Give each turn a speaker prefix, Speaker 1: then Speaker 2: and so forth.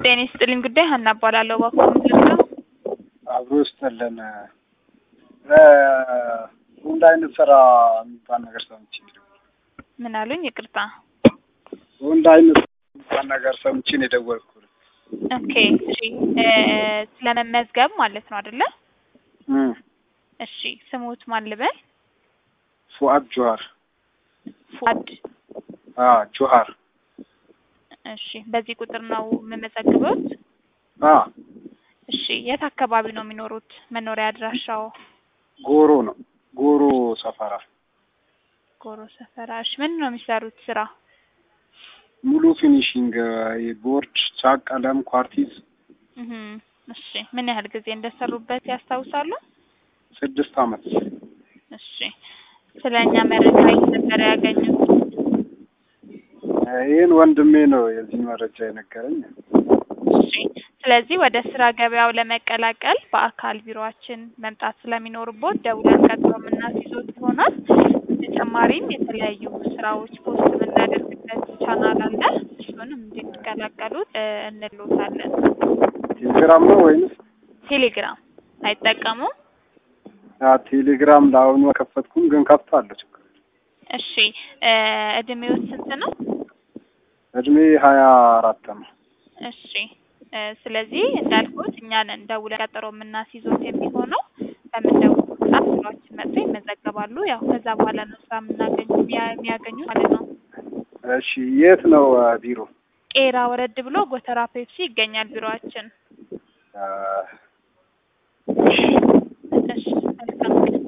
Speaker 1: ጤና ይስጥልኝ ጉዳይ ሀና እባላለሁ። እባክዎ ምንድን ነው?
Speaker 2: አብሮ ይስጥልን። እንደ አይነት ስራ የሚባል ነገር ሰምቼ ነው።
Speaker 1: ምን አሉኝ? ይቅርታ።
Speaker 2: እንደ አይነት የሚባል ነገር ሰምቼ ነው የደወልኩት።
Speaker 1: ኦኬ እሺ። ስለመመዝገብ ማለት ነው አይደለ?
Speaker 2: እም፣
Speaker 1: እሺ። ስሙት ማን ልበል?
Speaker 2: ፉአድ ጆሃር።
Speaker 1: ፉአድ።
Speaker 2: አ ጆሃር።
Speaker 1: እሺ። በዚህ ቁጥር ነው የምመዘግበውት?
Speaker 2: አ
Speaker 1: እሺ። የት አካባቢ ነው የሚኖሩት? መኖሪያ አድራሻው?
Speaker 2: ጎሮ ነው። ጎሮ ሰፈራ።
Speaker 1: ጎሮ ሰፈራ። እሺ። ምንድን ነው የሚሰሩት ስራ?
Speaker 2: ሙሉ ፊኒሺንግ ቦርድ፣ ቻክ፣ ቀለም፣ ኳርቲዝ
Speaker 1: እህ እሺ። ምን ያህል ጊዜ እንደሰሩበት ያስታውሳሉ?
Speaker 2: ስድስት አመት።
Speaker 1: እሺ። ስለ እኛ መረጃ የት ነበር ያገኙት?
Speaker 2: ይህን ወንድሜ ነው የዚህ መረጃ የነገረኝ።
Speaker 1: እሺ። ስለዚህ ወደ ስራ ገበያው ለመቀላቀል በአካል ቢሮአችን መምጣት ስለሚኖርቦት ደውለን ቀጥሮ የምናስይዞት ይሆናል። በተጨማሪም የተለያዩ ስራዎች ፖስት የምናደርግበት ቻናል አለ። እሱንም እንዲቀላቀሉት እ እንሎታለን።
Speaker 2: ቴሌግራም ነው ወይንስ?
Speaker 1: ቴሌግራም አይጠቀሙም?
Speaker 2: አ ቴሌግራም ለአሁኑ አልከፈትኩም፣ ግን ከፍታለሁ። ችግር የለም።
Speaker 1: እሺ። እ እድሜዎት ስንት ነው?
Speaker 2: እድሜ ሀያ አራት ነው።
Speaker 1: እሺ እ ስለዚህ እንዳልኩት እኛን ደውለን ቀጠሮ የምናስይዞት የሚሆነው በምንደውል ሰዓት ስራዎችን መጥተው ይመዘገባሉ። ያው ከዛ በኋላ ነው ስራ የምናገኙ የሚያገኙ ማለት ነው።
Speaker 2: እሺ የት ነው አ ቢሮ?
Speaker 1: ቄራ ወረድ ብሎ ጎተራ ፔፕሲ ይገኛል ቢሮአችን።
Speaker 2: አ
Speaker 1: እሺ መልካም